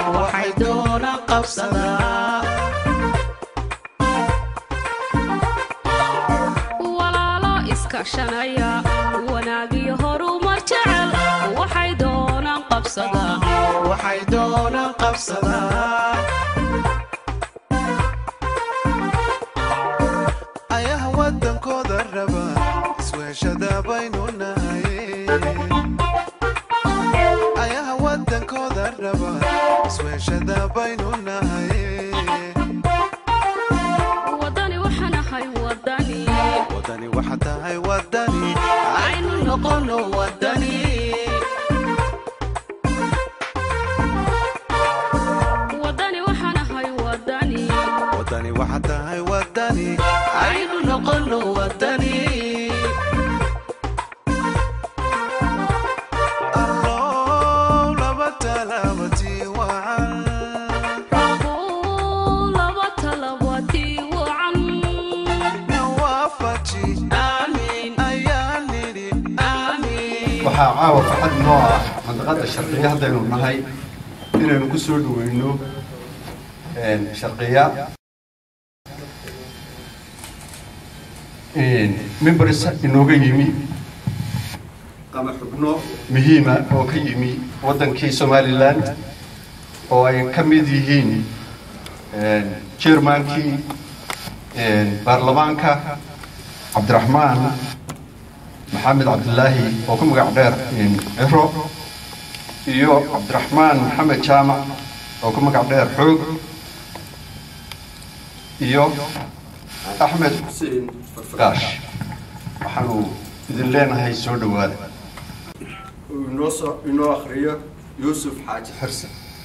waxay doonaan qabsadaa walaalo iskaashanaya wanaagiyo horumar jecel waxay doonaan qabsadaa waxay doonaan qabsadaa ayaha wadankooda raba isweeshada baynu nahay ayaha wadankooda raba isweeshada baynu nahay wadani waxaan ahay wadani wadani waxa tahay wadani aynu noqono wadani wadani waxaan ahay wadani wadani waxa tahay wadani aynu noqono wadani allow laba talaabatii wacan Rabow, laba talabatii wacan nawaafaji aamin ayaan nidhi aamin waxaa caawa farxad noo ah mandaqada sharqiya haddaynu nahay inaynu ku soo dhaweyno sharqiya members inooga yimi ama xubno muhiima oo ka yimi waddankii somaliland oo ay ka mid yihiin chairmankii baarlamaanka cabdiraxmaan maxamed cabdilaahi oo ku magac dheer ciro iyo cabdiraxmaan maxamed jaamac oo ku magac dheer xoog iyo axmed xuseen farfagaash waxaanu idin leenahay soo dhowaada uu inoo soo inoo akhriyo yuusuf xaaji xirse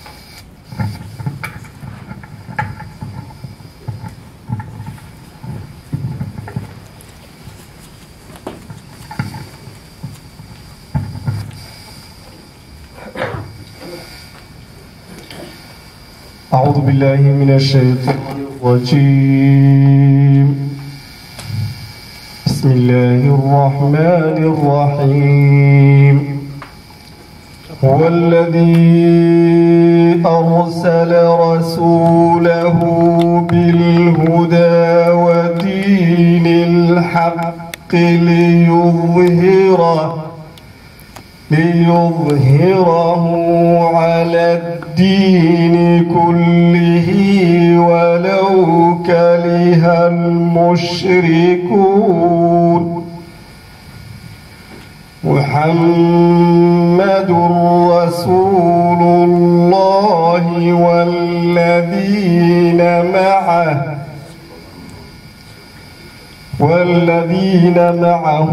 أعوذ بالله من الشيطان الرجيم بسم الله الرحمن الرحيم هو الذي أرسل رسوله بالهدى ودين الحق ليظهره ليظهره على الدين كله ولو كره المشركون محمد رسول الله والذين معه والذين معه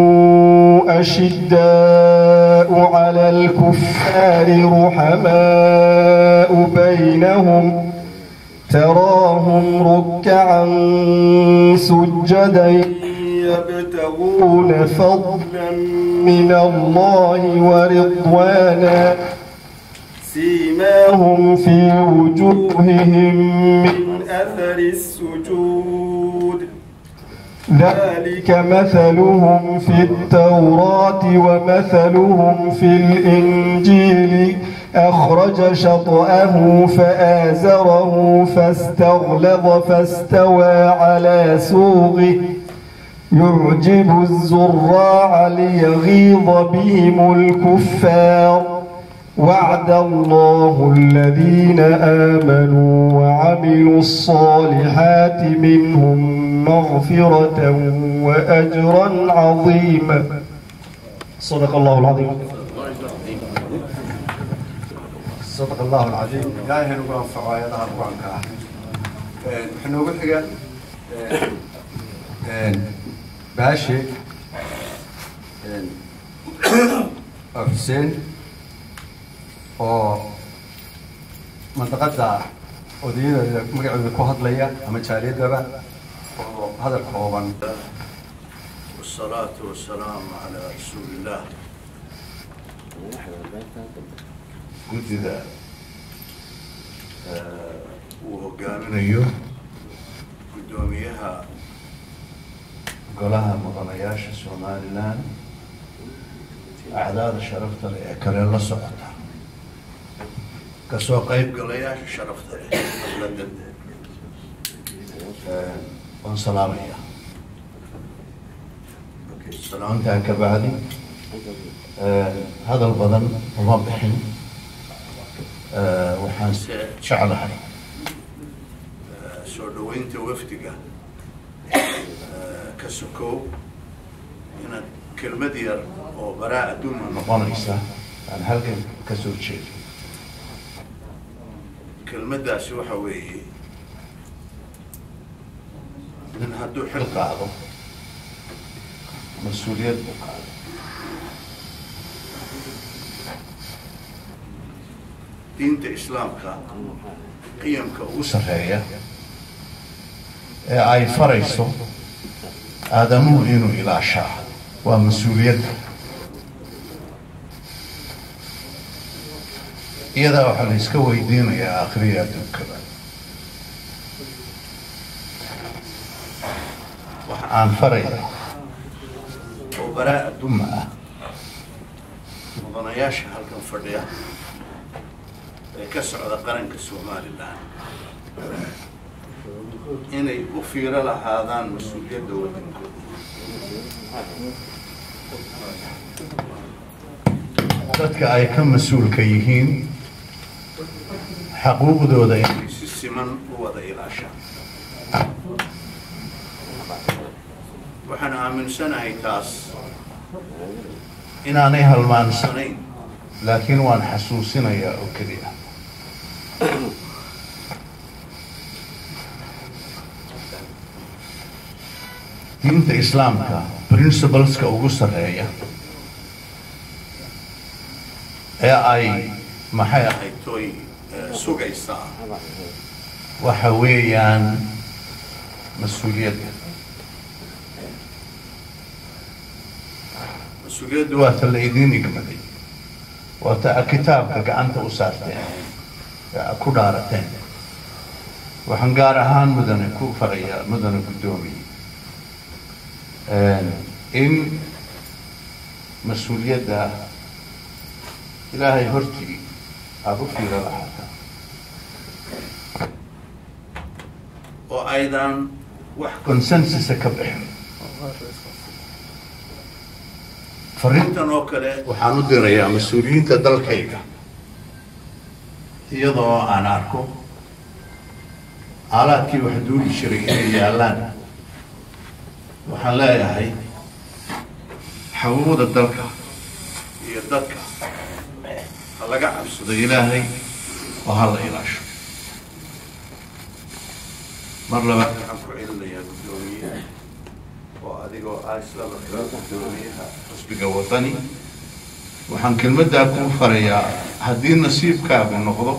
أشداء على الكفار رحماء بينهم تراهم ركعا سجدا يبتغون فضلا من الله ورضوانا سيماهم في وجوههم من أثر السجود ذلك مثلهم في التوراة ومثلهم في الإنجيل أخرج شطأه فآزره فاستغلظ فاستوى على سوقه يعجب الزراع ليغيظ بهم الكفار وعد الله الذين آمنوا وعملوا الصالحات منهم مغفرة وأجرا عظيما صدق الله العظيم صدق الله العظيم ilaahay ha nagu anfaco aayadaha qur-aanka ah waxaa noogu xiga baashe oo xuseen oo mandaqada odayadeeda magacooda ku hadlaya ama jaaliyadaba oo hadal kooban والصلاة والسلام على رسول الله guddida uu hogaaminayo guddoomiyaha golaha mudanayaasha somalilan acdaada sharafta leh ee kale la socota kasoo qaybgalayaasha sharafta leh xafladan waan salaamaya salaamtaan ka bacdi hadal badan uma bixin waxaan se jeclahay soo dhaweynta wafdiga ka sokow inaad kelmad yar oo baraa adduunna noqonaysa aan halkan ka soo jeedo kelmaddaasi waxa weeye nin hadduu xil qaado mas-uuliyad buu qaado diinta islaamka qiyamka ugu sarreeya ee ay farayso aadamuhu inuu ilaashaa waa mas-uuliyadda iyadaa waxaa la iska weydiinayaa akhriya adduunkada waxa aan faraya oo baraa adduuma ah mudanayaasha halkan fadhiya ee ka socda qaranka somalilan inay u fiiro lahaadaan mas-uuliyadda waddankooda dadka ay ka mas-uulka yihiin xaquuqdooda inay si siman u wada ilaashaan waxaan aaminsanahay taas inaanay halmaansanayn laakiin waan xasuusinayaa oo keliya diinta islaamka principleska ugu sarreeya ee ay maxay ahayd toy sugaysaa waxa weeyaan mas-uuliyadda mas-uuliyaddu waa ta la idiin igmaday waa ta kitaabka gacanta u saarteen ee ku dhaarateen waxaan gaar ahaan mudane ku farayaa mudane guddoomiye in mas-uuliyadda ilaahay hortii aada u fiiro lahaataa oo aydan wax consensusa ka bixin fariintan oo kale waxaan u dirayaa mas-uuliyiinta dalkayga iyadoo aan arko aalaadkii wax duuli jiray inay yaallaan waxaan leeyahay xaquuqda dalka iyo dadka ha laga cabsado ilaahay oo ha la ilaasho mar labaad waxaan ku celinayaa guddoomiyaha oo adigoo ah isla markaa guddoomiyaha xusbiga wadani waxaan kelmaddaa kuu farayaa haddii nasiibkaagu noqdo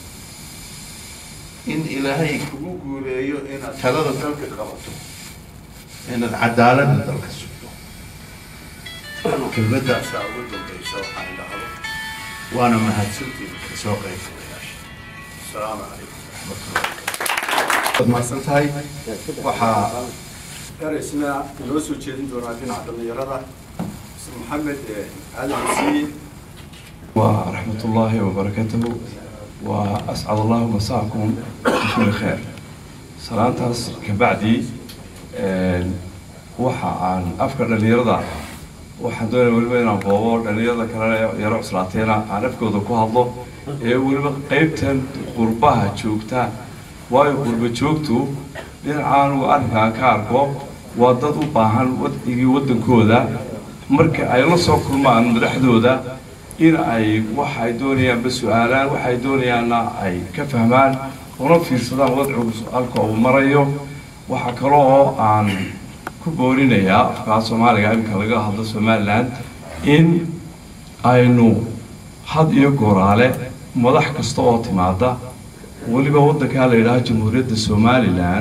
in ilaahay kugu guuleeyo inaad talada dalka qabato inaad cadaaladda dalka sugto kelmaddaasaa ugu dambaysa waxaan idhahdo waana mahadsantiin kasoo qaybgalayaasha asalaamu calaykum waraxmatullahi waad mahadsan tahay waxaa eraysna inoo soo jeedin doonaa dhinaca dhallinyarada mr maxamed aadan masiye ورحمة الله وبركاته وأسعد الله مساءكم بكل خير سلامتاس كبعدي waxa aan afka dhalinyarada waxaan doonaya weliba inaan boobo dhalinyarada kale yaro cuslaateena aan afkooda ku hadlo ee weliba qeybtan qurbaha joogta waayo qurba joogtu dhinacaan uu arrinkaan ka arko waa dad u baahan wadcigii waddankooda marka ay la soo kulmaan madaxdooda in ay waxay doonayaanba su-aalaan waxay doonayaanna ay ka fahmaan una fiirsadaan wadcigu halka uu marayo waxaa kale oo aan ku boorinayaa afkaa soomaaliga imika laga hadlo somalilan in aynu had iyo gooraale madax kasta oo timaada weliba waddankaa la yidhaaha jamhuuriyadda somalilan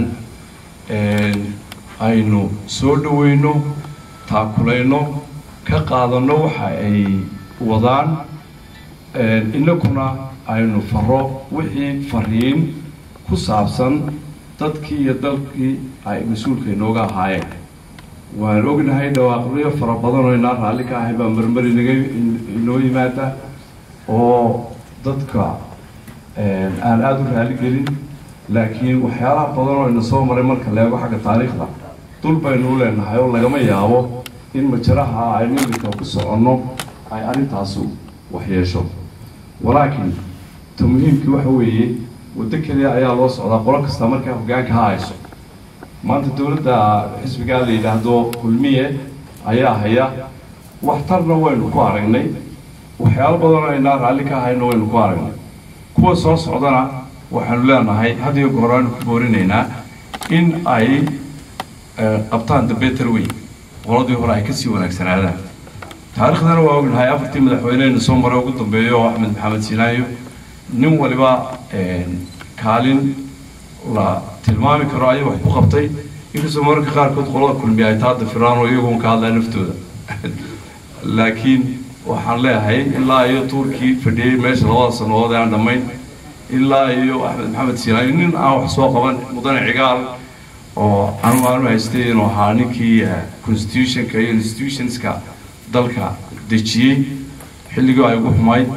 aynu soo dhaweyno taakulayno ka qaadanno waxa ay wadaan inaguna aynu faro wixii fariin ku saabsan dadkii iyo dalkii ay mas-uulka inooga ahaayeen waan ognahay dhawaaqyo fara badan oo inaan raalli ka ahay baa marmar inaga inoo yimaada oo dadka aan aada u raali gelin laakiin waxyaalaha badan oo ina soo maray marka la eego xagga taariikhda dul baynu u leenahay oo lagama yaabo in majaraha aynu iminka ku soconno ay arrintaasu waxyeesho walaakiin ta muhiimkii waxa weeye waddo keliya ayaa loo socdaa qolo kasta markaa hoggaanka ha hayso maanta dowladda xisbigaa la yidhaahdo kulmiye ayaa haya waxtarna waynu ku aragnay waxyaalo badanoo aynaa raalli ka hayno waynu ku aragnay kuwa soo socdana waxaanu leenahay had iyo goor aanu ku boorinaynaa in ay qabtaan the better way qoladii hore ay kasii wanaagsanaadaan taariikhdana waa ognahay afartii madaxweynehena soo maray ugu dambeeyo oo axmed maxamed sinaayo nin waliba kaalin la tilmaami karo ayuu wax ku qabtay inkastoo mararka qaarkood qolada kulmiya ay taada firaan oo iyagoon ka hadlaya naftooda laakiin waxaan leeyahay ilaa iyo tuurkii fadhiyey meesha labada sannadood ee aan dhammayn ilaa iyo axmed maxamed sinaayo nin aan wax soo qaban mudane cigaal oo anu aanu haystay inuu ahaa ninkii constitutionka iyo institutionska dalka dejiyey xilligii ay ugu xumayd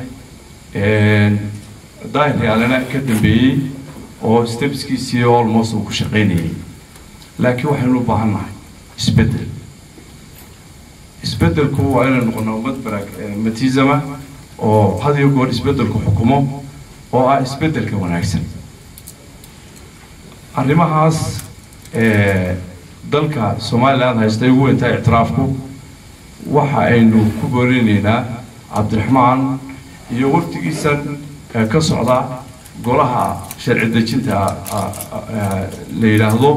daahir yaalena ka dambeeyey oo stepskiisii almost uu ku shaqaynayay laakiin waxaynu u baahan nahay isbeddel isbeddelku waa inay noqono ummad matizama oo had iyo goor isbeddelku xukumo oo ah isbeddelka wanaagsan arrimahaas dalka somaliland haystay ugu weyntaa ictiraafku waxa aynu ku boorinaynaa cabdiraxmaan iyo waftigiisan ka socda golaha sharci dejinta la yidhaahdo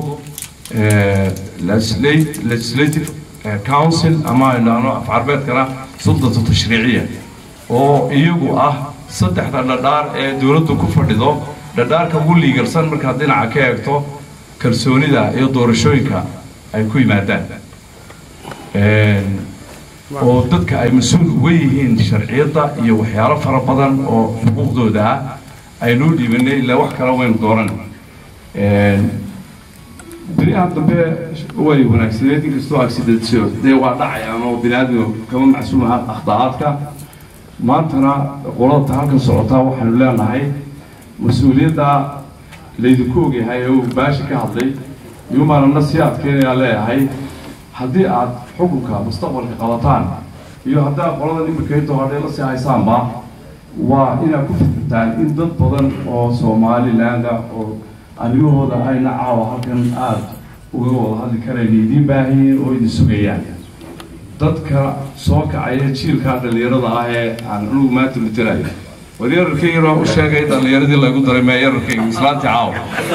legislative council ama aynu af carbeedkana suldata tashriiciya oo iyagu ah saddexda dhadhaar ee dowladdu ku fadhido dhadhaarka ugu liigarsan markaad dhinaca ka eegto kalsoonida iyo doorashooyinka ay ku yimaadaan oo dadka ay mas-uul uga yihiin sharciyadda iyo waxyaalo fara badan oo xuquuqdooda ah aynuu dhiibanay ilaa wax kale waynu dooran beriyaha dambe way wanaagsaneed inkastoo accidentio dee waa dhacayaan oo biniaadmiga kama macsuumaha akhdaa'aadka maantana qolada halkan socotaa waxaanu leenahay mas-uuliyadda laydinku ogyahay oo uu baashi ka hadlay yumaanana sii adkeynayaa leeyahay haddii aad xukunka mustaqbalka qabataan iyo haddaad qoladan iminka intoo hadhay la sii haysaanba waa inaad ku fikirtaan in dad badan oo somalilaanda oo arrimahooda ayna caawa halkan aada uga wada hadli karayna idiin baahanyihiin oo idin sugayaan dadka soo kacaya jiilkaa dhallinyarada ah ee aan anugu maanta matelayo war yararkaygana u sheegay dhallinyaradii lagu daray mee yararkayga islaantii caawa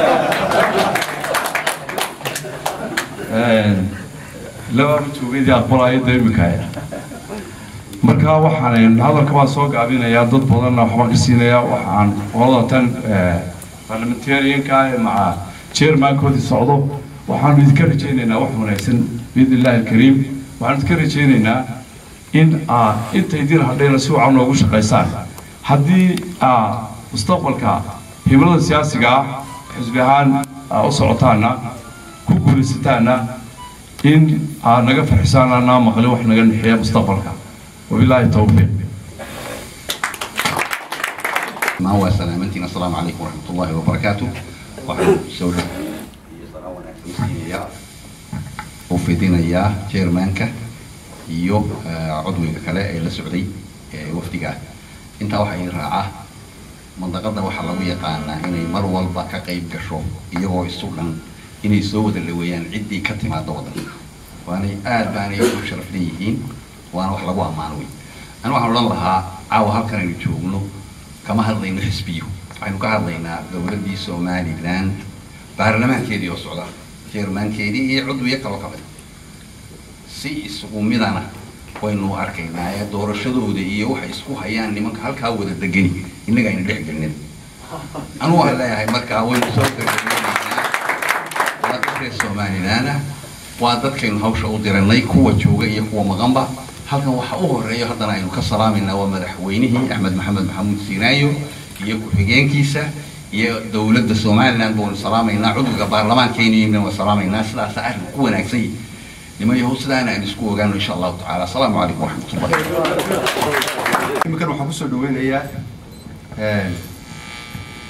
laba joogayadii aqbalaayadda iminkaaya marka waxaan hadalka baan soo gaabinayaa dad badanna waxbaan ka siinayaa waxaan qolada tan parliamentarianka maca chairmankoodii socdo waxaanu idinka rajaynaynaa wax wanaagsan biidn illahi alkariim waxaanu idinka rajaynaynaa in aad inta idin hadhayna si wacan noogu shaqaysaan haddii aad mustaqbalka himilada siyaasiga ah xisbi ahaan u socotaana ku guulaysataana in aad naga farxisaan anaa maqli wax naga nixiya mustaqbalka wabilaahi towfiiq ما هو سلامتنا السلام عليكم ورحمة الله وبركاته waxaan soo wanaagsansiinaya u fidinayaa chairmanka iyo cudwiga kale ee la socday wafdiga ah intaa waxaa ii raaca mandaqada waxaa lagu yaqaanaa inay mar walba ka qayb gasho iyagoo isu dhan inay soo wada dhaweeyaan ciddii ka timaada waddanka waanay aad baanay u sharaf leeyihiin waana wax lagu ammaano wey ani waxaan odhan lahaa caawa halkan aynu joogno kama hadlayno xisbiyo waxaynu ka hadlaynaa dowladdii somaliland baarlamaankeedii oo socda jeermaankeedii iyo cudwiyo kaloo kamid si isugu midana waynu arkaynaa ee doorashadooda iyo waxay isku hayaan nimanka halkaa wada degani innaga aynu dhex gelinin anugu waxaan leeyahay markaa waynu soo gabagabaynaynaa waa dad reer somaliland ah waa dadkaynu hawsha u diranay kuwa jooga iyo kuwa maqanba halkan waxaa u horeeya haddana aynu ka salaamayna waa madaxweynihii axmed maxamed maxamuud siinaayo iyo ku-xigeenkiisa iyo dowladda somaliland baanu salaamaynaa cudwiga baarlamaankeena waa salaamaynaa sidaasa arrin ku wanaagsan yihi niman yahow sidaana aan isku ogaano insha allahu tacaala asalaamu calaykum waraxmatullahi iminkan waxaan kusoo dhaweynayaa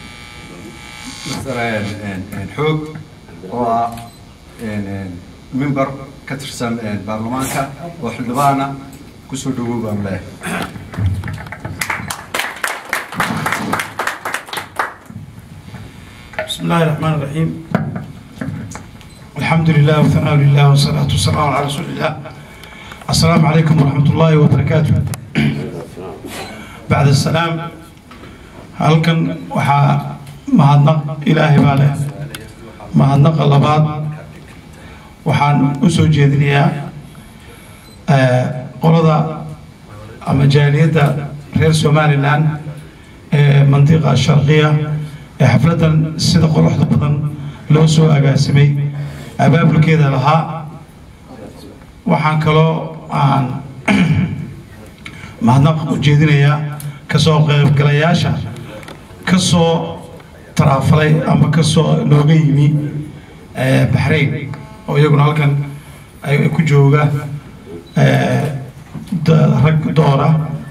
masalan xoog oo ah member ka tirsan baarlamaanka oo xildhibaana kusoo dhawow baan leeyahay بسم الله الرحمن الرحيم الحمد لله وثناء لله والصلاة والسلام على رسول الله السلام عليكم ورحمة الله وبركاته بعد السلام halkan waxaa mahadnaq ilaahay baa leh mahadnaqa labaad waxaan u soo jeedinayaa qolada ama jaaliyadda reer somalilan ee mantiqa sharqiya ee xafladdan sida quruxda badan loo soo agaasimay abaabulkeeda lahaa waxaan kaloo aan mahadnaq u jeedinayaa kasoo qaybgalayaasha ka soo taraafalay ama ka soo nooga yimi baxrayn oo iyaguna halkan ay ku jooga rag doora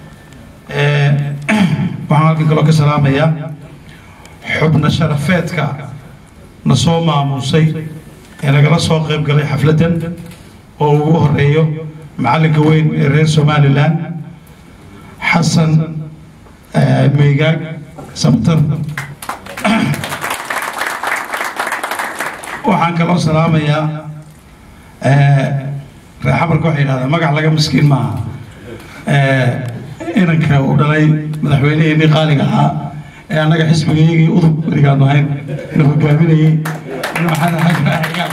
waxaan halkan kaloo ka salaamayaa xubna sharafeedka na soo maamuusay ee nagala soo qayb galay xafladdan oo ugu horeeyo macallinka weyn ee reer somalilan xasan meygaag sabtar waxaan kaloo salaamayaa reer xamarka waxay yidhahdaa magac laga miskiin maaha inanka uu dhalay madaxweyneheenii qaaliga ahaa ee annaga xisbigayagii udub werigaanu ahayn na hogaaminayey nin maxamed xaaji ibraahim cigaal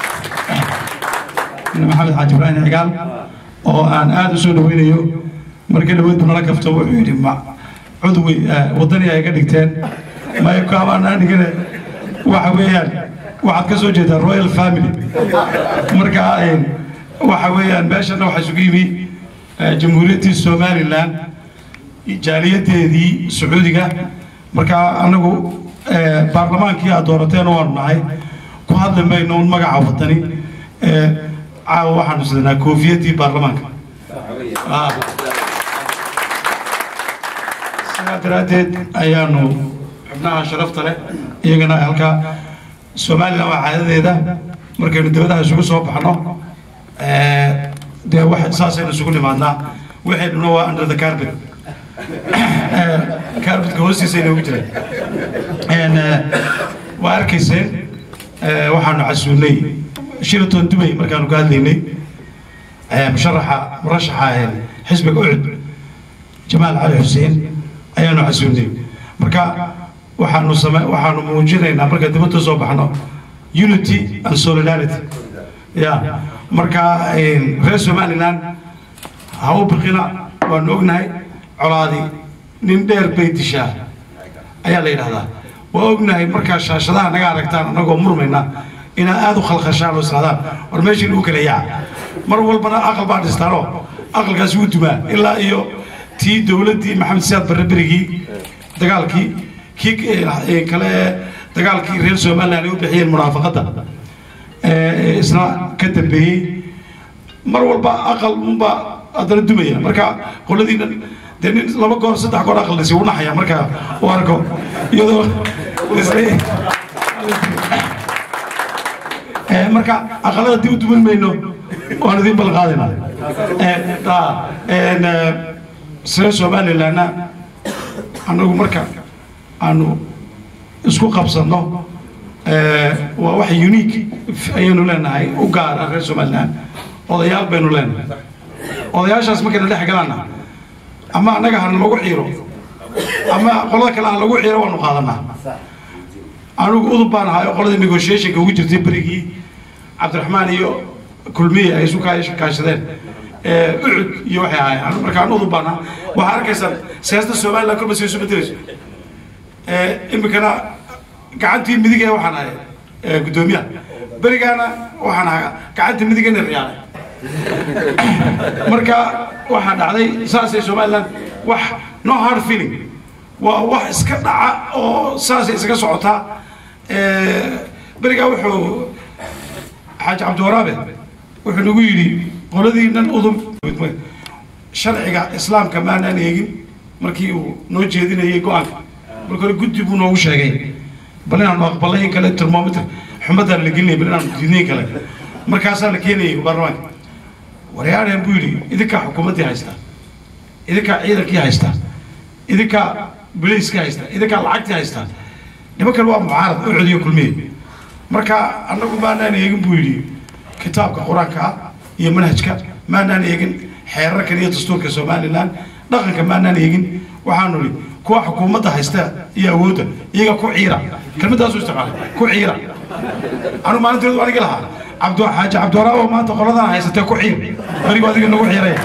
nin maxamed xaaji ibraahim cigaal oo aan aada u soo dhaweynayo markii dhaweyd buu nala kafto wuxuu yidhi ma cudwi waddani ay ga dhigteen maykaabaan dhigane waxa weeyaan waxaad ka soo jeedaa royal family marka waxa weeyaan meeshana waxaa isugu yimi jamhuuriyaddii somalilan jaaliyadeedii sacuudiga marka anagu baarlamaankii aad doorateen waanu nahay ku hadli mayno un magaca wadani caawa waxaanu sidanaa koofiyadii baarlamaanka sidaa daraaddeed ayaanu xubnaha sharafta leh iyagana halkaa somalilan waa caadadeeda markaynu dibadaha isugu soo baxno dee wax saasaynu isugu nimaadnaa waxaynuna waa under the carpet carpetka hoostiisa inoogu jiraan waa arkayseen waxaanu casuulnay shiraton dubay markaanu ka hadlaynay musharaxa murashaxa xisbiga ucud jamaal cali xuseen ayaanu casuulnay marka waxaanu same waxaanu muujinaynaa marka dibadda soo baxno unity and solidarity ya marka reer somaliland ha u biqina waanu ognahay colaadi nin dheer bay dishaa ayaa la yidhahdaa waa ognahay markaa shaashadaha naga aragtaan annagoo murmayna inaad aada u khalkhashaan oo isdhahdaan war meeshii lagu kala yaaca mar walbana aqal baa dhistaanoo aqalkaasi wuu dumaa ilaa iyo tii dowladdii maxamed siyaad barre berigii dagaalkii kii kale ee dagaalkii reer somaliland ay u bixiyeen munaafaqadda isna ka dambeeyey mar walba aqal unbaa haddana dumaya marka qoladiina dee nin laba goor saddex goor aqal dhisi u naxaya marka u arko iyadoo marka aqalada dib u duman mayno waan idin balqaadayna reer somalilandna annagu marka aanu isku qabsanno waa wax unique ayaynu leenahay u gaar ah reer somaliland odayaal baynu leenahay odayaashaas markaynu dhex galaana ama annaga hana lagu ciiro ama qolada kale ha lagu ciiro waanu qaadanaa anigu udub baan ahay oo qoladii negotiationka ugu jirtay berigii cabdiraxmaan iyo kulmiye ay isu kaashadeen ucud iyo waxay ahaayeen markaan udub baan ahaa waxaa arkaysaan siyaasada somaliland kolba say isu bedelayso imikana gacantii midig ee waxaan ahay guddoomiyaha berigaana waxaan ahaa gacantii midig ina riyaalay marka waxaa dhacday saasay somaliland wax no hard feeling waa wax iska dhaca oo saasay isaga socotaa berigaa wuxuu xaaji cabdiwaraabe wuxuu nagu yidhi qoladiinan udub sharciga islaamka maanaan eegin markii uu noo jeedinayay go-aanka marka hore guddi buu noogu sheegay bal inaanu aqbalay in kale termometer xumadaan la gelinay bal inaanu diidnay kale markaasaa la keenayay baarlamaanka waryaadheen buu yidhi idinkaa xukuumaddii haystaa idinkaa ciidankii haystaa idinkaa biliiskii haystaa idinkaa lacagtii haystaa nimankan waa mucaarad u codiyo kulmiye marka annagu maanaan eegin buu yidhi kitaabka qur-aanka ah iyo manhajka maanaan eegin xeerarkan iyo dastuurka somalilan dhaqanka maanaan eegin waxaanu idhi kuwa xukuumadda haysta iyo awoodda iyaga ku ciira kelmadaasu isticmaalay ku ciira anu maalinteedu anigi lahaa cabdu xaaji cabdiwaraawo maanta qoladan haysatee ku ciir berigu adiga nagu ciiraya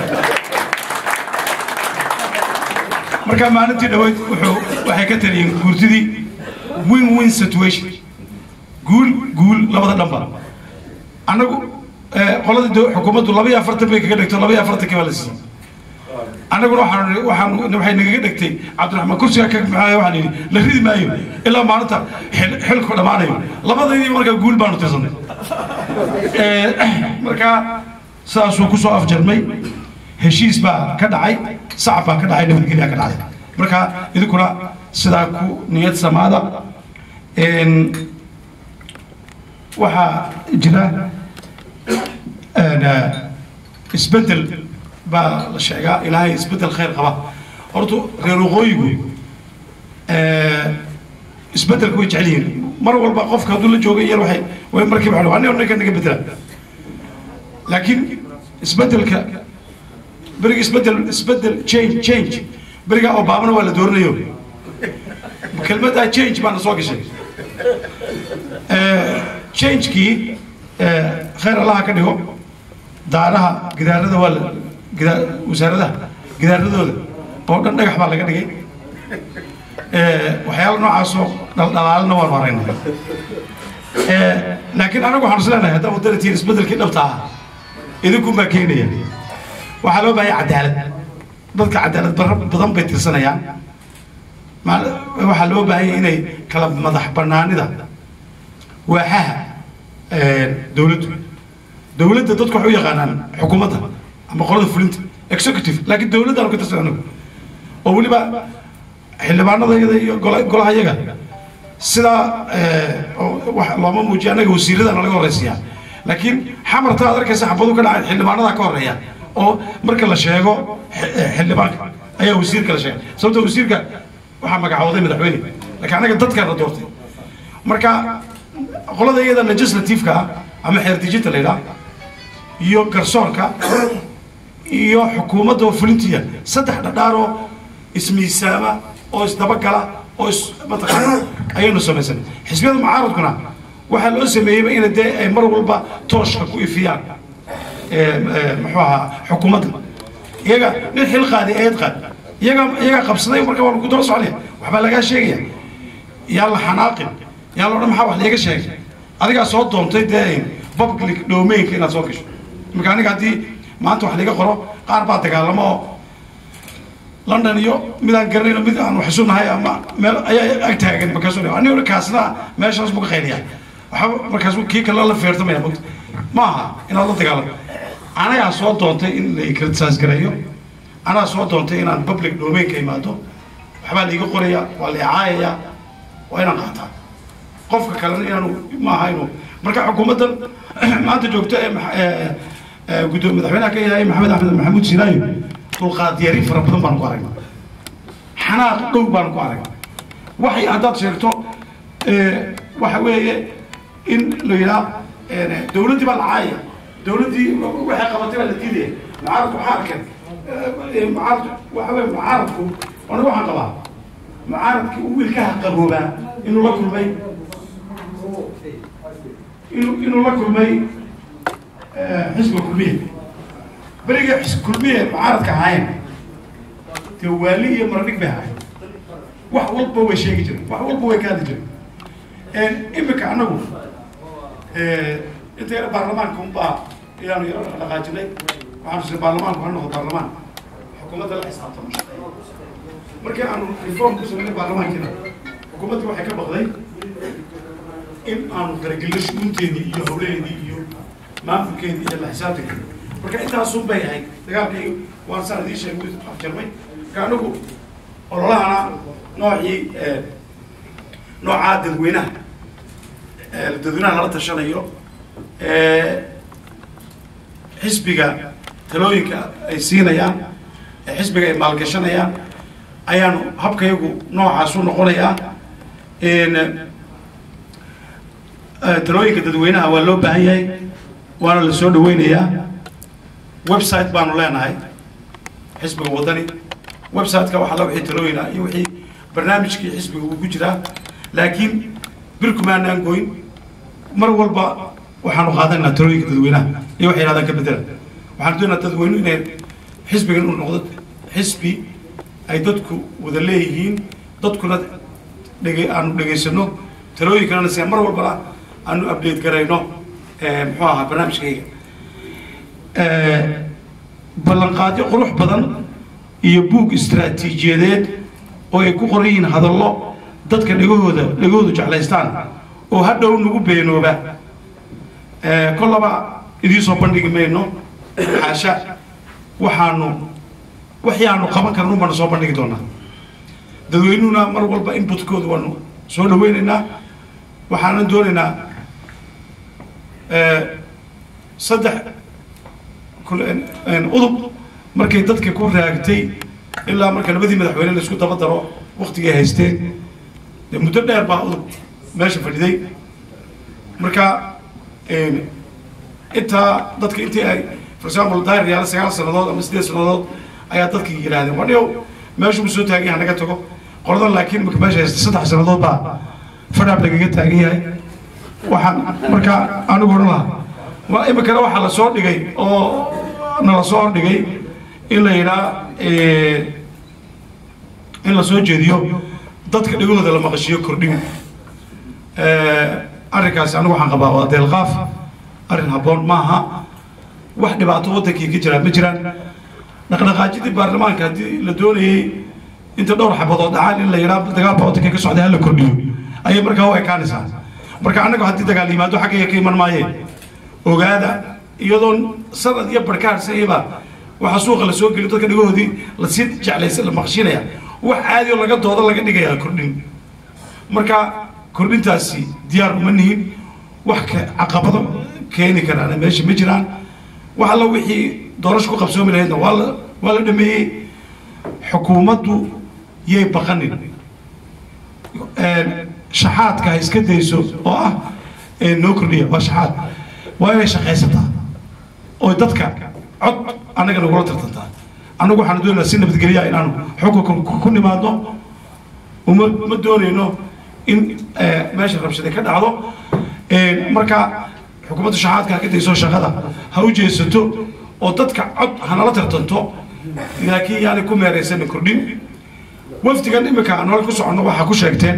marka maalintii dhaweyd wuxuu waxay ka taliyeen guurtidii win win situation guul guul labada dhanba annagu qoladii do- xukuumaddu laba iyo afartan bay kaga dhigto laba iyo afartankii baa la siiyey annaguna waxaan waxaan waxay nagaga dhigtay cabdiraxmaan kursiga ka maxaa waxaan yidhi la ridi maayo ilaa maalinta xil- xilku dhammaanayo labadaydii markaa guul baanu tirsanay marka saasuu kusoo afjarmay heshiis baa ka dhacay sacab baa ka dhacay nabadgelyaa ka dhacay marka idinkuna sidaa ku niyad samaada Een, waxaa jira een, eh, isbeddel baa la sheegaa ilaahay isbeddel khayr qaba horta reer waqooyigu eh, isbeddelka way jecel yihiin mar walba qofka hadduu la jooga yar waxay way markiiba waxay aniga ninka naga bedela laakiin isbeddelka beriga isbeddel isbeddel change change beriga obamana waa la dooranayo kelmaddaa change baana soo gashay changekii khayr allaha ka dhigo daaraha gidaarada waa la gidaa wasaaradaha gidaaradooda oo dhan dhagax baa laga dhigay waxyaala noocaasoo dhaldhalaalina waanu aragnay laakiin anagu waxaan is leenahay haddaa waddada tiir isbeddelkii dhabta ah idinkun baa keenaya waxaa loo baahaya cadaalad dadka cadaalad barra badan bay tirsanayaan maal- waxaa loo baahanya inay kala madax banaanida waaxaha dowladdu dowladda dadku waxay u yaqaanaan xukuumadda ama qolada fulinta executive laakiin dowladdaanu ka tirsan anagu oo weliba xildhibaanada iyada iyo gola- golaha yaga sidaa eh, oo wax looma muujiya annaga wasiiradana laga horeysiyaa laakiin xamarta aad arkaysa xabadu ka dhacay xildhibaanada ka horeeya oo marka la sheego xi- eh, xildhibaanka ayaa wasiirka la sheegay sababta wasiirka waxaa magacooday madaxweyne laakiin annaga dadkaana doortay marka qolada iyada legislativeka ah ama xeerdejinta la yidhaha iyo garsoorka iyo xukuumadda oo fulintiya saddex dhadhaaroo ismiisaama oo isdabagala oo is mataqaana ayaynu samaysanay xisbiyada mucaaradkuna waxaa loo sameeyeyba ina dee ay mar walba tooshka ku ifiyaan ee, ee, muxuu ahaa xukuumadda iyaga nin xil qaadi eed qaad iyaga iyaga qabsaday marka waa lagu daba soconaya waxbaa lagaa sheegaya yaa la xanaaqin yaa la odhan maxaa wax liiga sheegay adigaa soo doontay dee public domainka inaad soo gasho marka aniga haddii maanta wax liiga qoro qaar baa dagaalamo oo london iyo midaan garanayno mid aan waxsunahay ama meel ayaa ag taagan markaasu aniga kaasna meeshaas buu ka qayliyaa waxba markaas kii kale la feertamaya mogta ma aha inaad la dagaalamo anagaa soo doontay in la criticize gareeyo anaa soo doontay inaan public domainka imaado waxbaa laiga qoraya waa la icaayaya waa inaan qaataa qofka kalena inaanu maaha inuu marka xukuumaddan maanta joogto ee max- ee- ee gudoomiye madaxweynaha ka yahay maxamed axmed maxamuud sinaayo dulqaad yari fara badan baanu ku aragnay xanaaq dhow baanu ku aragnay waxay haddaad sheegto ee, waxa weeye in la yidhaha ee, dowladdii baa la caayaya dowladdii waxay qabatay baa la diidaya mucaaradku waxaa arkeen ee, mucaaradku waxa weye mucaaradku aniga waxaan qabaa mucaaradkii uu wiilkaha qaboobaa inuu la kulmay inuu inuu la kulmay eh, xisbiga kulmiye beriga xis- kulmiye mucaaradka ahaayeen dee waali iyo maradhig bay ahaayeen wax walba way sheegi jireen wax walba way kaadi jireen imika anagu eh, inta yar baarlamaanka unbaa ayaanu yaro dhaqaajinay waxaanu sii baarlamaanku ha noqdo baarlamaan xukuumadda la xisaabtamo markii aanu reform ku sameynay baarlamaankiina xukuumaddii waxay ka baqday in aanu faragelino shugunteedii iyo howlaheedii iyo maamulkeedii iyo la xisaabtankeedi marka intaasun bay ahayd dagaalkii waan saan idiin sheegay afjarmay marka anigu ololahana noocii noocaa dadweynaha ee dadweynaha lala tashanayo ee xisbiga talooyinka ay siinayaan ee xisbiga ay maalgashanayaan ayaanu habkayagu noocaas u noqonayaa n talooyinka dadweynaha waa loo baahan yahay waana la soo dhaweynayaa website baanu leenahay xisbiga waddani website-ka waxaa la wixii talooyin ah iyo wixii barnaamijkii xisbiga uu ku jiraa laakiin birkumaanaan goyn mar walba waxaanu qaadanaynaa talooyinka dadweynaha iyo waxay yidhahdaan ka bedela waxaanu doonaynaa dadweynuhu inay xisbigan uu noqdo xisbi ay dadku wada leeyihiin dadkuna dhege aanu dhegaysano talooyinkanana si mar walbana aanu update garayno muxuu ahaa barnaamijkayga ballanqaadyo qurux badan iyo buug istaraatiijiyadeed oo ay ku qoran yihiin hadallo dadka dhegahooda dhegahoodu jeclaystaan oo hadhow nagu beenooba kollaba idiin soo bandhigi mayno xaasha waxaanu wixii aanu qaban karno baanu soo bandhigi doonaa dadweynuhuna mar walba inputkooda waanu soo dhaweynaynaa waxaanan doonaynaa saddex udub markay dadka ku raagtay ilaa marka labadii madaxweyne la isku daba daro waktigay haysteen dee muddo dheer baa udub meesha fadhiday marka intaa dadka intii ay for example daahir yaala sagaal sannadood ama siddeed sannadood ayaa dadkii yidhaahdeen wadhiyow meeshu uu soo taagan yahay naga tago qoladan laakiin imika meesha haysta saddex sannadood baa fadhaab lagaga taagan yahay waxaan marka anigu odhan lahaa waa imikana waxaa la soo dhigay oo nala soo hordhigay in la yidhaa in la soo jeediyo dadka dhegahooda la maqashiyo kordhin arrinkaasi anigu waxaan qabaa waa deelqaaf arrin habboon maaha wax dhibaato waddankii ka jiraan ma jiraan dhaqdhaqaajidii baarlamaanka haddii la doonayey inta dhowr xabadood dhacaan in la yidhaa dagaalka waddanka ka socday hala kordhiyo ayay markaa u ekaanaysaa marka annagu haddii dagaal yimaado xaggayga ka iman maayeen ogaada iyadoon sanad iyo barkaarsayaba waxaa suuqa la soo geliyo dadka dhigahoodii lasii jeclaysa la maqshinaya wax caadi oo laga dooda laga dhigaya kordhin marka kordhintaasi diyaar uma nihin wax ka caqabado keeni karaana meesha ma jiraan wax alla wixii doorasho ku qabsoomi lahaydna waa la waa la dhameeyey xukuumaddu yay baqanin shaxaadka ha iska dayso oo ah noo kordhiya waa shaxaad waa inay shaqaysataa oo dadka cod annaga nagula tartantaa annagu waxaanu doonaynaa si nabadgelya inaanu xukunka ku nimaadno uma ma doonayno in meesha rabshade ka dhacdo marka xukuumadda shaxaadka ha ka dayso shaqada ha u jeesato oo dadka cod hanala tartanto laakiin yaani ku meeraysanin kordhin wafdigan imika aan hore ku soconno waxaa ku sheegteen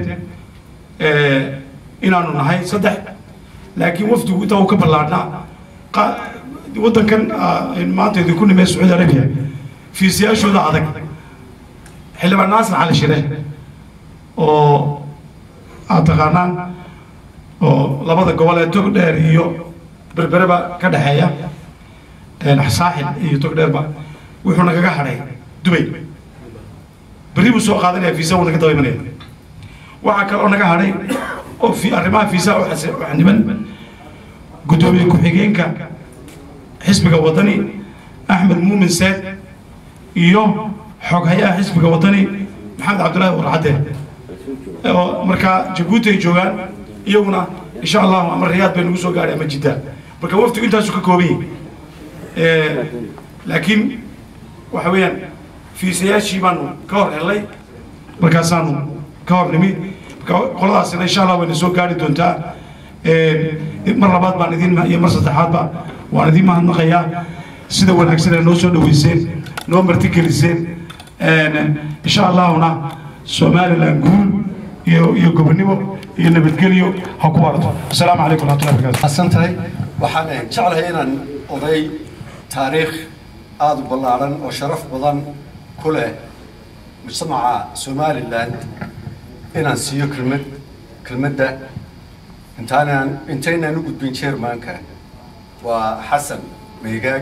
inaanu nahay saddex laakiin wafdigu intaa uu ka ballaadhnaa waddankan maanta idinku nimee sacuudi arabiya fiisiyaashooda adag xildhibaan naasir cali shire oo aad taqaanaan oo labada gobol ee tog dheer iyo berbereba ka dhexeeya saaxil iyo tog dheerba wuxuu nagaga hadhay dubay berri buu soo qaadanaya fiisa wuu naga daba imanaya waxaa kaloo naga hadhay oo fi arrimaha fiisaha u niman guddoomiye ku-xigeenka xisbiga waddani axmed muumin seed iyo xoghayaha xisbiga waddani maxamed cabdullaahi warcadde oo markaa jabuuti ay joogaan iyaguna insha allahu ama riyaad bay nagu soo gaadhay ama jidda marka waftigu intaasu ka kooban yahay laakiin waxa weeyaan fiisayaashii baanu ka hor helnay markaasaanu ka hor nimi marka qoladaasina insha allah wayna soo gaari doontaa mar labaad baan idin iyo mar saddexaadba waan idin mahadnaqayaa sida wanaagsan ee noo soo dhaweyseen noo martigeliseen insha allahuna somaliland guul iyo iyo gobonimo iyo nabadgelyo ha ku warato asalaamu calaykum waraxmatullahi wabarakatu xasan tahay waxaan jeclahay inaan oday taariikh aada u ballaaran oo sharaf badan ku leh mujtamaca somaliland inaan siiyo kelmad kelmadda intaanaan intaynaan u gudbin chairmanka waa xasan meegaag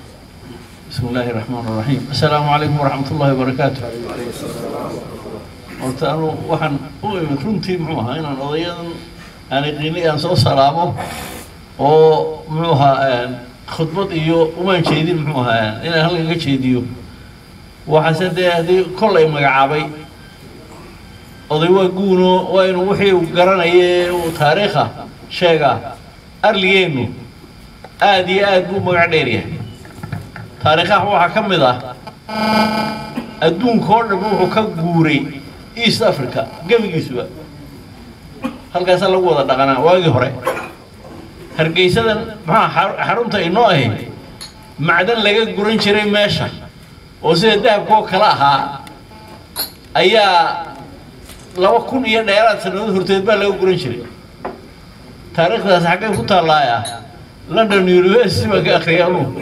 بسم الله الرحمن الرحيم السلام عليكم ورحمة الله وبركاته horta anu waxaan u imid runtii muxuu ahaa inaan odayadan aan iqiinay aan soo salaamo oo muxuu ahaa khudbad iyo umaan jeedin muxuu ahaa inaan halkan ka jeediyo waxaase dee haddii kollay magacaabay oday waa guuno waa inuu wixii uu garanaya ee uu taariikha sheegaa arligeennu aad iyo aad buu magac dheer yahay taariikhaha waxaa ka mid ah adduunka oo dhan wuxuu ka guuray east africa gebigiisuba halkaasaa lagu wada dhaqanaa waagii hore hargeysadan maxaa xarunta inoo ahayd macdan laga guran jiray meesha oo sida dahabka oo kale ahaa ayaa laba kun iyo dheeraad sannadood horteed baa laga guran jiray taariikhdaas xaggay ku taalaaya london university baan ka akhriyay anugu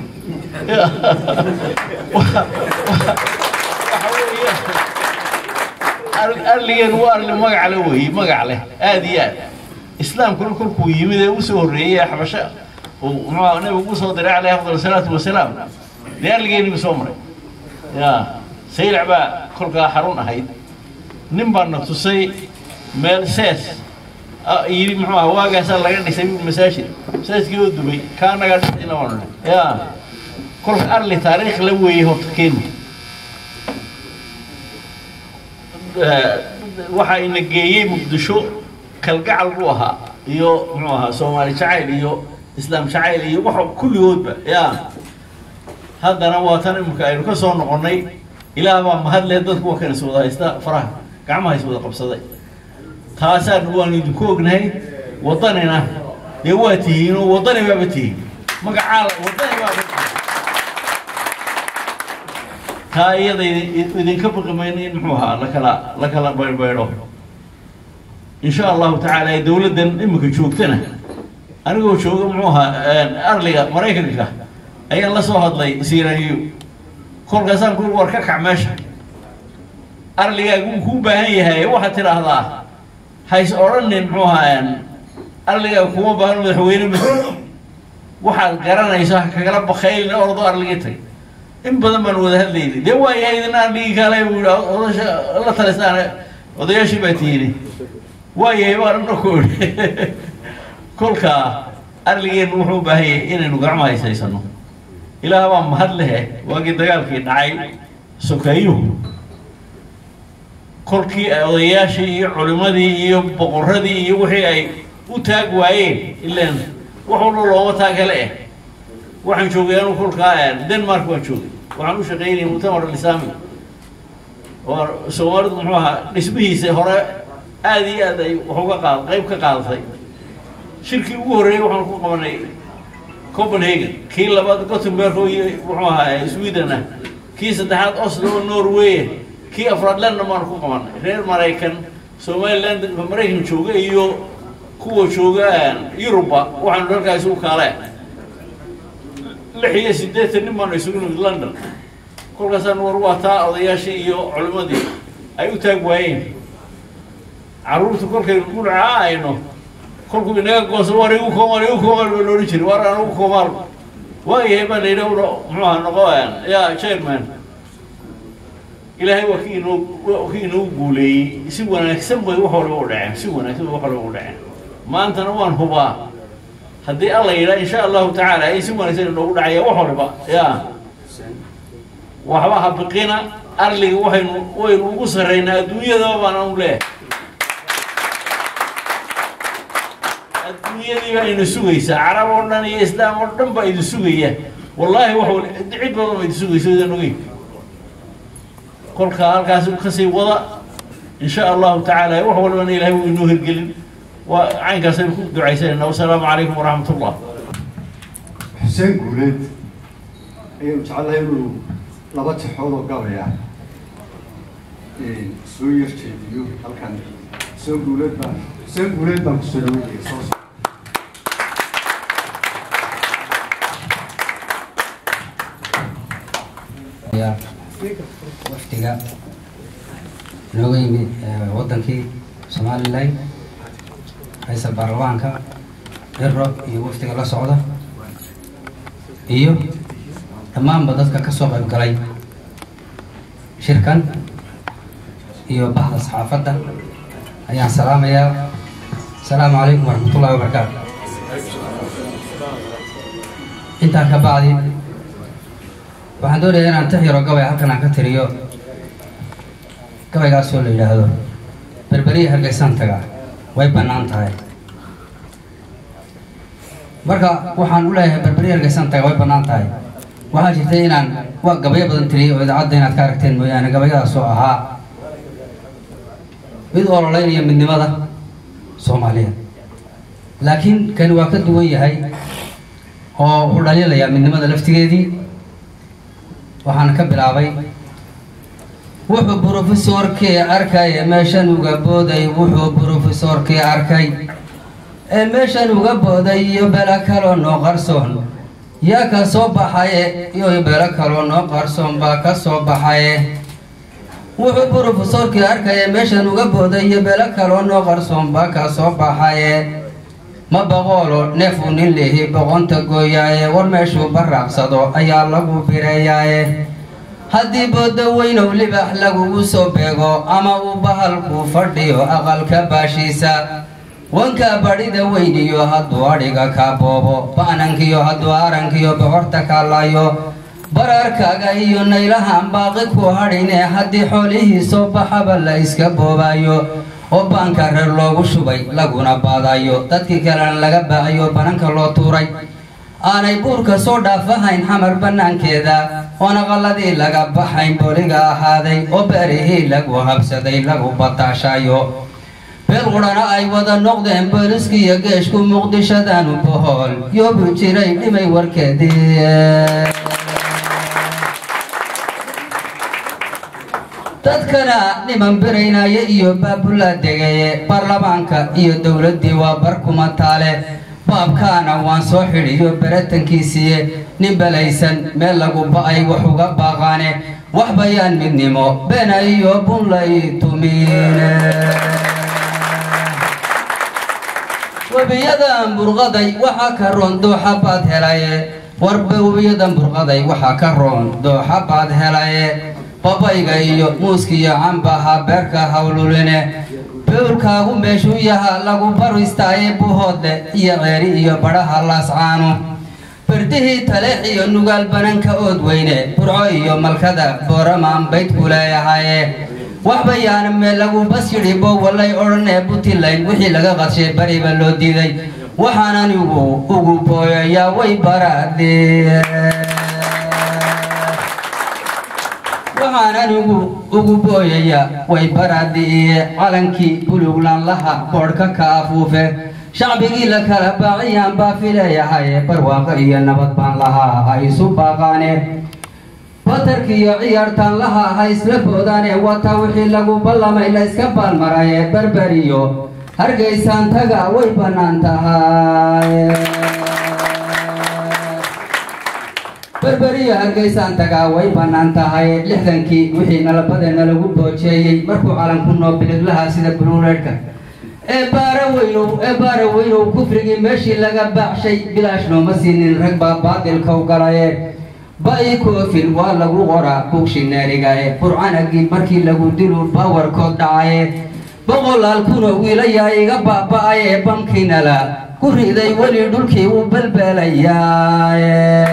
arligeen waa arli magac leh weeye magac leh aad iyo aad islaamkuna kolkuu yimid ee usoo horreeyey xabasho uu muxuu nabigu ugu soo diray calayhi afdal salaatu wasalaam dee arligeeniba soo maray ya saylac baa kolkaa xarun ahayd nin baa na tusay meel sees yidhi muxuu aha waagaasaa laga dhisay masaajid masaajidkii oo dubay kaa nagaa dhisayna waanu ya kolka arli taariikh la weeyey horta keeni waxaa ina geeyey muqdisho kalgacal buu ahaa iyo muxuu ahaa soomaali jacayl iyo islaam jacayl iyo waxa kulligoodba ya haddana waa tan imika aynu ka soo noqonnay ilaah baa mahadle dadku waa kan is wada haysta faraha gacmaha is wada qabsaday taasaan waan idinku ognahay waddanina dee waa tihiin oo waddani baaba tihiin magacaa waddani baaba tihiin taa iyada idinka baqi mayno in muxuu ahaa lakala la kala baydhbaydho insha allahu tacaala dowladdan imika joogtana anigoo jooga muxuu ahaa arliga maraykanka ayaan la soo hadlay siiraanyo kolkaasaan ku war ka kac meesha arligaagu uu kuu baahan yahay waxaad tidhaahdaa hays odhanin muxuu ahaa arligaaga kuma baahan madaxweyne ma waxaad garanayso ha kagala bakaylin ordo arligii tag in badan baan wada hadlaynay dee waa yahay idina arligii kaale buu yihi odasha la talistaan odayaashii baa tiini waa yahay baan ana ku idhi kolkaa arligeennu wuxuu u baahan yahay inaynu gacmo haysaysano ilaah baa mahad lehe waagii dagaalkii dhacay sokeeyuhu kolkii odayaashii iyo culimadii iyo boqoradii iyo wixii ay u taag waayeen ilaan wax walba looma taagale eh waxaan joogay anu kolkaa denmark baan joogay waxaan u shaqaynayay muctamar alislaami oo soomaalidu muxuu ahaa dhismihiisa hore aad iyo aad ay wax uga qaad qayb ka qaadatay shirkii ugu horreeyey waxaan ku qabanay copenhagen kii labaad gothenburg oo muxuu ahaa sweden ah kii saddexaad oslo oo norway kii afraad london baan ku qabanay reer maraykan somaliland maraykan jooga iyo kuwa jooga yuruba waxaanu halkaa isugu kaale lix iyo siddeetan nin baanu isugu nimid london kolkaasaan war waa taa odayaashii iyo culimadii ay u taag waayeen carruurta kolkaynu gudhaca ayno kolkuu inaga gooso war igu koomaal igu koomaal baa loodhan jiray war aan ugu koomaal waayahay baa la yidhi muxuu aha noqo ya chairman ilaahay waa kii inoo waa kii inoo guuleeyey si wanaagsan bay wax walba u dhaceen si wanaagsan bay wax walba u dhaceen maantana waan hubaa haddii alla yidhaa insha allahu tacaala ay si wanaagsan inoogu dhacaya wax walba ya waxba ha biqina arliga waxaynu waynu ugu sarraynaa adduunyadaba baan anu leeyahay adduunyadii baa ina sugaysaa carab oo dhan iyo islaam oo dhan baa idin sugaya wallaahi wax wal cid badan baa idin sugaysa idan ogeyn kolkaa halkaas kasii wada insha allahu tacaala wax walbana ilahay wuu inoo hirgelin waa caynkaasaynu ku ducaysanayna wasalaamu calaykum waraxmat ullah xuseen guuleed ayaynu jecelahay inuu laba tixood oo gabaya soo yar jeediyo halkan xuseen guuleed baan xuseen guuleed baan kusoo dhaweynaya soo socda wafdiga nooga yimid wadankii somalilan haysa baarlamaanka dhiro iyo wafdiga la socda iyo dhammaanba dadka ka soo qayb galay shirkan iyo bahda saxaafadda ayaan salaamayaa asalaamu calaykum waraxmatullahi wabarakaatu intaa ka bacdi waxaan doonayaa inaan tix yaro gabay halkan aan ka tiriyo gabaygaasoo la yidhaahdo berberiya hargeysaan taga way bannaan tahay marka waxaan u leeyahay berberiya hargeysaan taga way bannaan tahay waxaa jirtay inaan waa gabayo badan tiriyay oo idaacadda inaad ka aragteen mooyaane gabayadaasoo ahaa mid ololeynaya midnimada soomaaliyeed laakiin kani waa ka duwan yahay oo u dhaliilayaa midnimada laftigeedii waxaan ka bilaabay wuxuu brofesorkii arkay ee meeshan uga booday wuxuu brofesorkii arkay ee meeshan uga booday iyo belo kaloo noo qarsoon yaa ka soo baxaye iyo belo kaloo noo qarsoon baa ka soo baxaye wuxuu brofesorkii arkay ee meeshan uga booday iyo belo kaloo noo qarsoon baa ka soo baxaye ma boqoolo neefuu nin lihi boqonta gooyaaye war meeshuu baraaqsado ayaa lagu bireeyaaye haddii booda weynow libax lagugu soo beego ama uu bahalku fadhiyo aqalka baashiisa wanka badhida weyniyo hadduu adhiga kaa boobo ba'nankiyo hadduu arankiyo bocorta kaalaayo bararkaaga iyo naylahan baaqi ku hadhine haddii xoolihii soo baxaba la iska boobaayo oo baanka reer loogu shubay laguna baadayo dadkii kalena laga baacayo bananka loo tuuray aanay buurka soo dhaafahayn xamar bannaankeeda oona qalladii laga baxayn booliga ahaaday oo beerihii lagu habsaday lagu bataashayo beel qudhana ay wada noqdeen booliskiiyo geeshku muqdishadanu bohool yoobu jiray dhimay warkeedii dadkana niman biraynaaye iyo baabula degaye baarlamaanka iyo dowladdii waa barkuma taale baabkaana waan soo xidhiyo beratankiisiiye nin belaysan meel lagu ba'ay wax uga baaqaane wax bayaan midnimo beena iyo bunlay tumiine webiyadan burqaday waxaa ka roon dooxa baad helaye warba webiyadan burqaday waxaa ka roon dooxa baad helaye babayga iyo muuskiyo cambaha beerka hawluline bewlkaagu meeshuu yahaa lagu baristaaye buhoodle iyo ceeri iyo badhaha laascaano berdihii taleex iyo nugaal bananka ood weyne burco iyo malkada booramaan baydku leeyahaye wax bayaan meel lagu bas yidhi bowallay odhanee puntland wixii laga qadshay bariba loo diiday waxaan anigu ugu booyayaa way baraadee waxaan anigu ugu booyayaa way baraadi'iye calankii buluglaanlaha boodhka ka afuufe shacbigii la kala baaciyaan baa fileeyahaye barwaaqo iyo nabad baan lahaa ha isu baaqaane batarkiiyo ciyaartaan laha ha isla boodaane wata wixii lagu ballamay la iska baalmaraye berberiyo hargeysaan taga way bannaan tahay berberiyo hargeysaan tagaa way bannaan tahay lixdankii wixii nalabadeena lagu boojeeyey markuu calanku noo biliglahaa sida buluureedhka ee baara weynow ee baara weynow kufrigii meeshii laga baacshay bilaash nooma siinin rag baa baadilkau galaye ba'i koofin waa lagu qoraa bugshineerigae burcanagii markii lagu dilu baawarkood dhacaye boqolaal kunoo wiilayaa iga baaba'aye bamkiinala ku riday weli dhulkii uu belbeelayaaye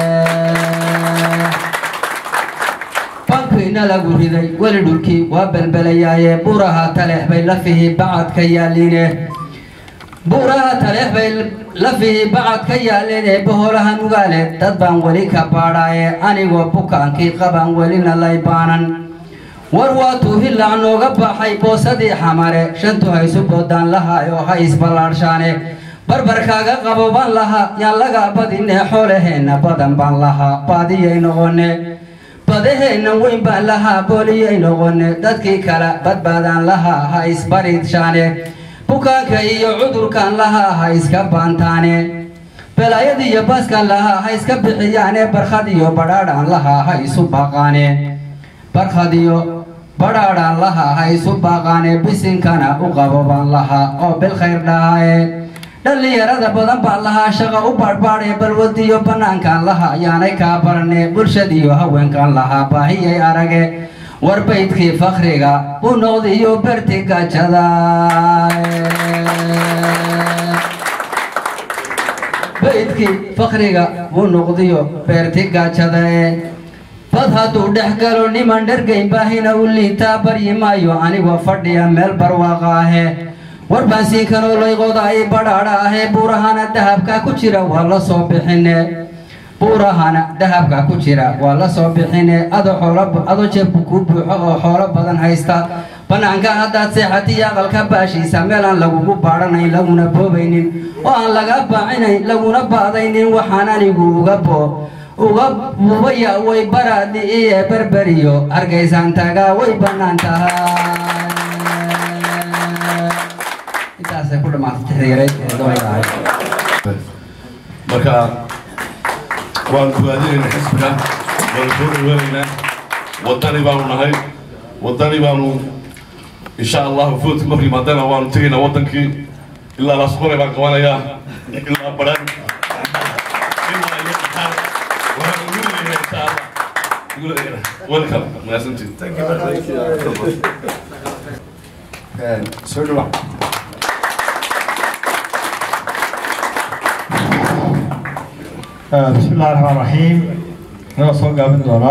bankiina lagu riday weli dhulkii waa belbelayaaye buuraha taleex bay lafihii bacad ka yaaliine buuraha taleex bay lafihii bacad ka yaaleen ee boholaha nugaale dad baan weli ka baadhaaye anigoo bukaankii qabaan welina lay baanan war waatuu hillac nooga baxay boosadii xamare shantu haysu boodaan lahaay oo ha isballaadhshaane barbarkaaga qabo baan lahaa yaan laga badinee xoolaheenna badan baan lahaa baadiyay noqone badaheenna weyn baan lahaa booliyay noqone dadkii kale badbaadaan lahaa ha isbariidshaane bukaanka iyo cudurkan lahaa ha iska baantaane belaayad iyo baaskan lahaa ha iska bixiyaane barkhad iyo badhaadhaan lahaa ha isu baaqaane barkhad iyo badhaadhaan lahaa ha isu baaqaane bisinkana u qabo baan lahaa oo bilkhayr dhahaaye dhallinyarada badan baan lahaa shaqa u baadhbaadhee balwadiyo bannaankaan lahaa yaanay kaa barane bulshadiyo haweenkan lahaa baahiyay arage war baydkii fakriga u noqdiyo berti gajada baydkii fakriga u noqdiyo beerti gajada bad hadduu dhex galo niman dhergayn baahina u liitaa baryi maayo anigoo fadhiya meel barwaaqa ahe war baan sii kanoo layqoda ay badhaadha ahee buurahana dahabka ku jira waa la soo bixine buurahana dahabka ku jira waa la soo bixine ado xoolo ado jeebku kuu buuxo oo xoolo badan haysta banaanka haddaad seexatiyo aqalka baashiisa meel aan lagugu baadhanayn laguna boobaynin oo aan laga baacinayn laguna baadaynin waxaan anigu uga boo uga bubaya way baraadhi iyo berberiyo argaysaan tagaa way bannaan tahay intaasay ku dhammaatay tixriireed ee doonka ahayd marka waan bogaadinayna xisbiga waanu soo dhaweynaynaa wadani baanu nahay wadani baanu insha allahu foodka markii maadana waanu tegaynaa wadankii ilaa laasqore baan qabanayaa ilaa baran ilaa iyo qaxar waxaan ugu leeyahay insha allah welcome mahadsantiid soo dhawac بسم الله الرحمن الرحيم أنا صوت قابل دولا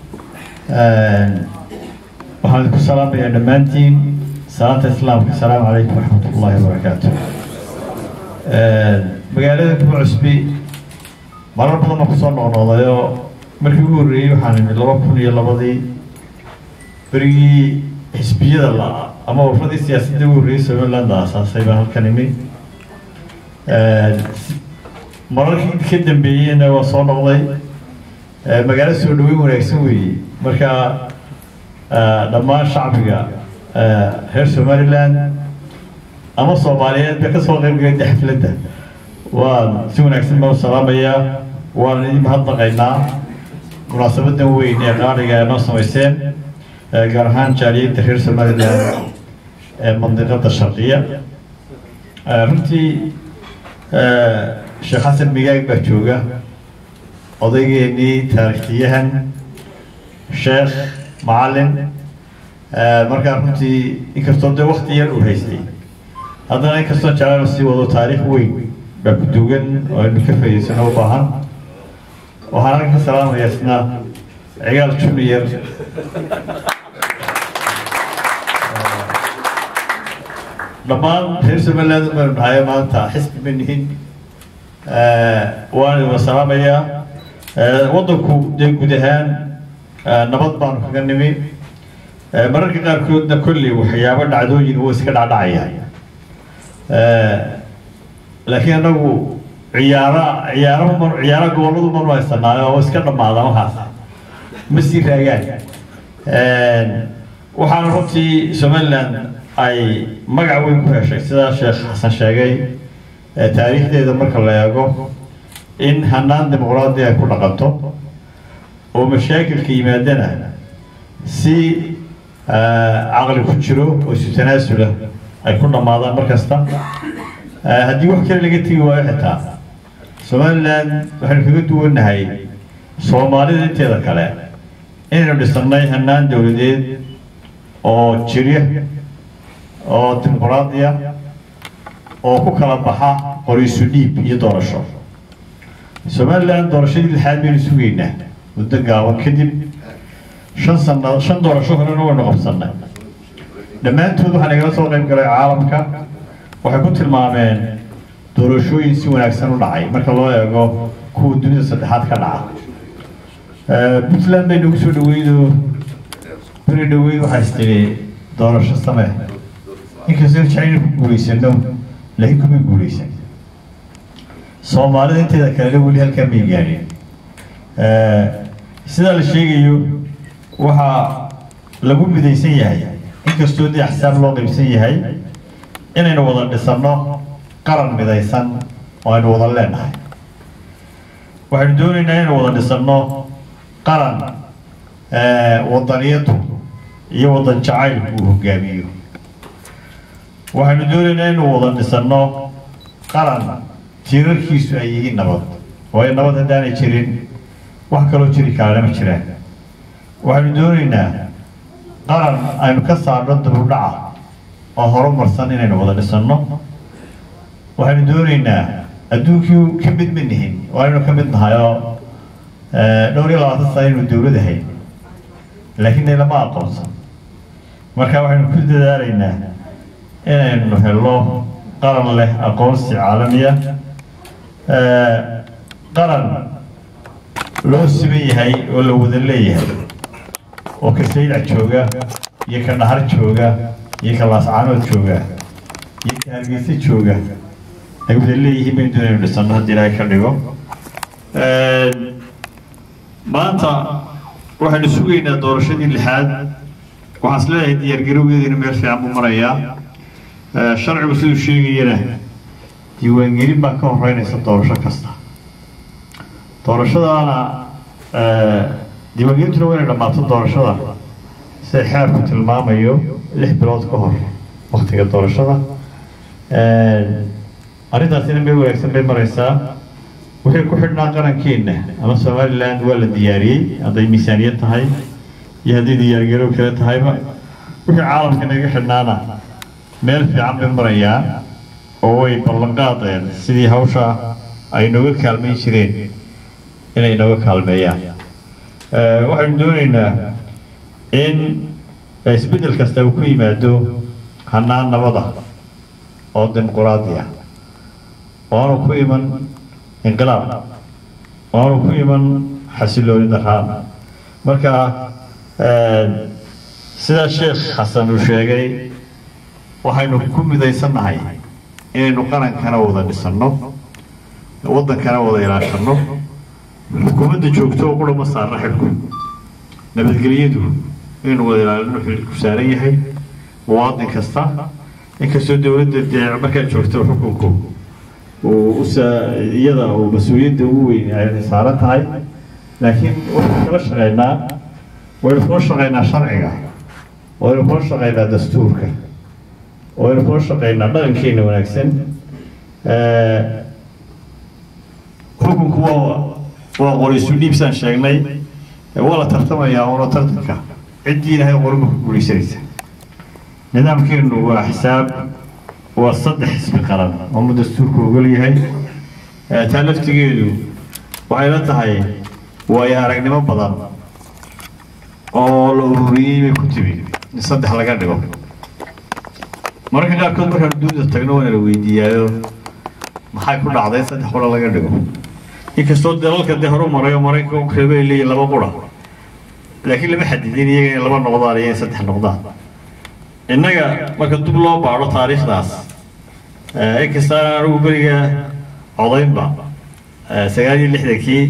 waxaan idinku salaamayaa dhammaantiin salaanta islaamka asalaamu calaykum waraxmat ullaahi wabarakaatu magaalada kuma cusbi marar badan baan kusoo noqnoqdayoo markii ugu horreeyey waxaan imid laba kun iyo labadii berigii xisbiyada la ama warradii siyaasadda ugu horreeyey somaliland aasaasay baan halkan imid mararkii ka dambeeyeyna waa soo noqday magaalo soo dhaweyn wanaagsan weeye marka dhammaan shacbiga reer somaliland ama soomaaliyeed bay kasoo qaybgalay xafladda waan si wanaagsan baan u salaamayaa waan idin mahadnaqaynaa munaasabadan weyn ee qaaliga ee noo samayseen gaar ahaan jaaliyadda reer somaliland ee mandiqada sharqiya runtii sheekh xasan migaag baa jooga odaygeenii taarikhtiyahan sheekh macalin markaa runtii inkastoo dee wakti yar uu haystay haddana inkastoo jeclaan sii wado taariikh weyn baa ku dugan oo aynu ka faa'iidaysano u baahan waxaan halkan ka salaamaya isna cigaal junior dhammaan reer somaliland baynu dhahayo maanta xisbi ma nihin waan idin salaamayaa waddanku dee guud ahaan nabad baanu kaga nimi mararka qaarkoodna kolley waxyaabo dhacdooyin wuu iska dhacdhacaya laakiin anagu ciyaara ciyaaro mar ciyaaro gobolladu manu haysanaayo oo iska dhammaada waxaas ma sii raagaan waxaana runtii somaliland ay magac weyn ku heshay sidaa sheekh xasan sheegay taariikhdeeda marka la eego in hanaan dimuqraadi ay ku dhaqanto oo mashaakilka yimaadana si caqli ku jiro oo isu tanaasula ay ku dhammaadaan mar kasta haddii wax kale laga tegi waayo xitaa somaliland waxaynu kaga duwannahay soomaalida inteeda kale inaynu dhisannay hanaan dowladeed oo jirya oo dimuqraadiya oo ku kala baxa qoriisu dhiib iyo doorasho somaliland doorashadii lixaad baynu sugaynaa muddo gaaban kadib shan sano shan doorasho horena waynu qabsannay dhammaantood waxaa nagala soo qayb galay caalamka waxay ku tilmaameen doorashooyin si wanaagsan u dhacay marka loo eego kuwa dunida saddexaad ka dhaca puntland bay nagu soo dhaweydoo beri dhaweyd waxaa istiri doorasho samee inkastoo jacayna ku guulaysano laakiin kuma guulaysan soomaalida inteeda kalena weli halkaa may gaadhin sidaa la sheegayo waxaa lagu midaysan yahay inkastoo dee axsaab loo qaybsan yahay inaynu wada dhisanno qaran midaysan oo aynu wada leenahay waxaynu doonaynaa inaynu wada dhisanno qaran wadaniyadu iyo wadan jacaylku uu hogaamiyo waxaynu doonaynaa inaynu wada dhisanno qaran tiirarkiisu ay yihiin nabad waayo nabad haddaanay jirin wax kaloo jiri karana ma jiraan waxaynu doonaynaa qaran aynu ka saarno dubudhaca oo horumarsan inaynu wada dhisanno waxaynu doonaynaa adduunkii ka mid ma nihin waa inaynu ka mid nahay oo dhowr iyo labaatan sana inuu dowlad ahayn laakiin lama aqoonsan marka waxaynu ku dadaalaynaa inaynu helo qaran leh aqoonsi caalamiya qaran loo siman yahay oo la wada leeyahay oo ka saylac jooga iyo ka dhahar jooga iyo ka laascaanood jooga iyo ka hargeysa jooga ay wada leeyihiin baynu doonaynu dhisano haddii ilaahay ka dhigo maanta waxaynu sugaynaa doorashadii lixaad waxaan is leeyahay diyaargarowgeediina meel fiican buu marayaa sharcigu siduu sheegayana diiwaangelin baa ka horeynaysa doorasho kasta doorashadaana diiwaangelintuna waa inay dhammaato doorashada sida xeerku tilmaamayo lix bilood ka hor waktiga doorashada arrintaasina meel wanaagsan bay maraysaa wixii ku xidhnaa qarankeenna ama somaliland waa la diyaariyey hadday miisaaniyad tahay iyo hadday diyaargarow kale tahayba wixii caalamka naga xidhnaana meel fiican bay marayaa oo way ballanqaadeen sidii hawsha ay nooga kaalmayn jireen inay nooga kaalmeeyaan waxaynu doonaynaa in isbeddel kasta uu ku yimaado hanaan nabada oo dimuquraadi ah oanu ku iman inqilaab oanu ku iman xasilooni daraan marka sidaa sheekh xasan uu sheegay waxaynu ku midaysannahay inaynu qarankana wada dhisanno waddankana wada ilaashanno xukuumadda joogto oo qura ma saarna xilku nabadgelyadu inaynu wada ilaalino xilku saaran yahay muwaadin kasta inkastoo dowladda dee markaa joogto xukunku uu iyada uu mas-uuliyadda ugu weyn ay saaran tahay laakiin waxaynu kala shaqaynaa waynu kula shaqaynaa sharciga waynu kula shaqaynaa dastuurka waynu kula shaqaynaa dhaqankeena wanaagsan xukunku waa waa qoriisu dhiibsaan sheegnay waa la tartamayaa oona tartanka ciddii ilaahay qorima ku guulaysanaysa nidaamkeenu waa xisaab waa saddex xisbi qaran oo mu dastuurku ogol yahay taa laftigeedu waxay la tahay waayo aragnimo badan oo la ururiyey bay ku timi in saddex laga dhigo mararka qaarkood markaanu duuda tagno waana la weydiiyaayo maxay ku dhacday in saddex qura laga dhigo inkastoo dalalka dee horu marayo maraykanka reebay leeyihin laba qura laakiin lama xadidin iyaga inay laba noqdaan iyo in saddex noqdaan innaga marka dub loo baadho taariikhdaas inkastaan anigu beriga codaynba sagaal iyo lixdankii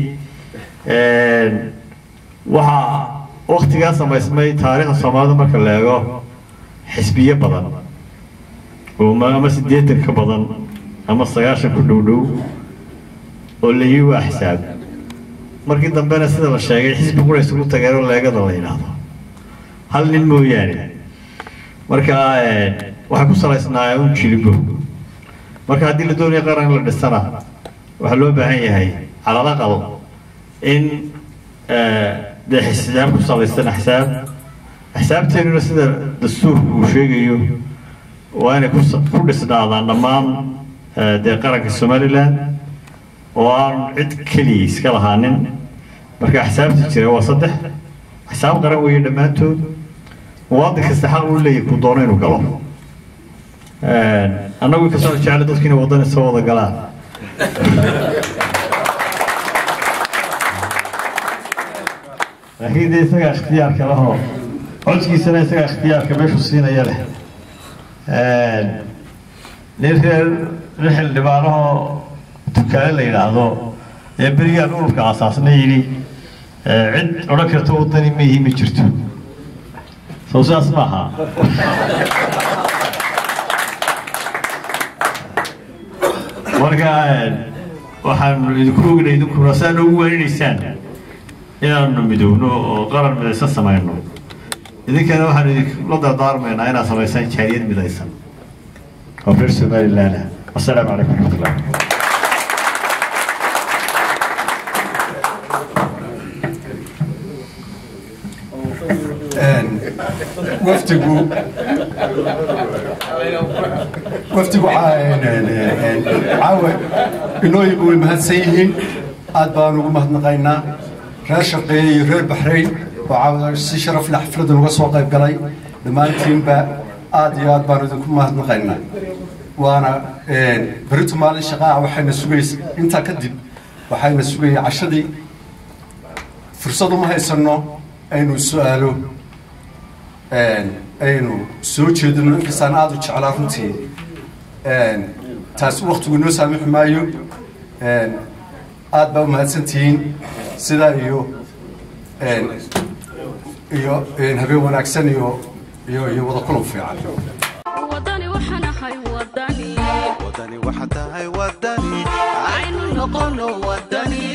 waxaa waktigaa samaysmay taariikhda soomaalida marka la eego xisbiyo badan oo ama siddeetan ka badan ama sagaashan ku dhow dhow oo la yii waa xisaab markii dambena sida la sheegay xisbi qura isugu tageen oo leegada la yidhaahdo hal nin mooyaane marka waxay ku salaysnaa un jilibo marka haddii la doonayo qaran la dhisana waxaa loo baahan yahay calal aqal in dee xisaab ku salaysan axsaab axsaabteenuna sida dastuurku uu sheegayo waa inay ku dhisnaadaan dhammaan dee qaranka somaliland oo aan cid keliya iska lahaanin marka axsaabta jira waa saddex axsaab qaran weeye dhammaantood muwaadin kasta xaq uu leeyahay ku doono inuu galo annagu inkastoo jecla dadku inay waddan isoo wada galaan laakiin dee isagaa ikhtiyaarka lahoo codkiisana isagaa ikhtiyaarka meeshuu siinaya leh nin reer nin xildhibaanahoo dukaale la yidhaahdo ee berigaan ururka asaasna yidhi cid odhan karta waddani ma yihi ma jirto soo sidaas ma aha marka waxaan idinku ognay idinkuna saa noogu waaninaysaan inaanu midowno oo qaran midaysan samayno idinkana waxaan idinkula dardaarmaynaa inaad samaysaan jaariyad midaysan oo reer somaliland ah wasalaamu calaykum waraxmatullah wafdigu wafdigu caawe inooyigu way mahadsan yihiin aad baan ugu mahadnaqaynaa reer shaqeeye iyo reer baxrayn oo caawa si sharaf leh xafladda uga soo qayb galay dhammaantiinba aad iyo aad baan idinku mahadnaqaynaa waana berito maalin shaqaa waxayna sugaysa intaa kadib waxayna sugaya cashadii fursad uma haysano aynu su-aalo aynu soo jeedino inkastaan aada u jeclaa runtii taasi waktigu inoo saamixi maayo aad baa umahadsantihiin sidaa iyo iyo habeen wanaagsan iyo iyo iyo wada kulan fiican wadani waxaan ahay wadani wadani waxa tahay wadani aynu noqono wadani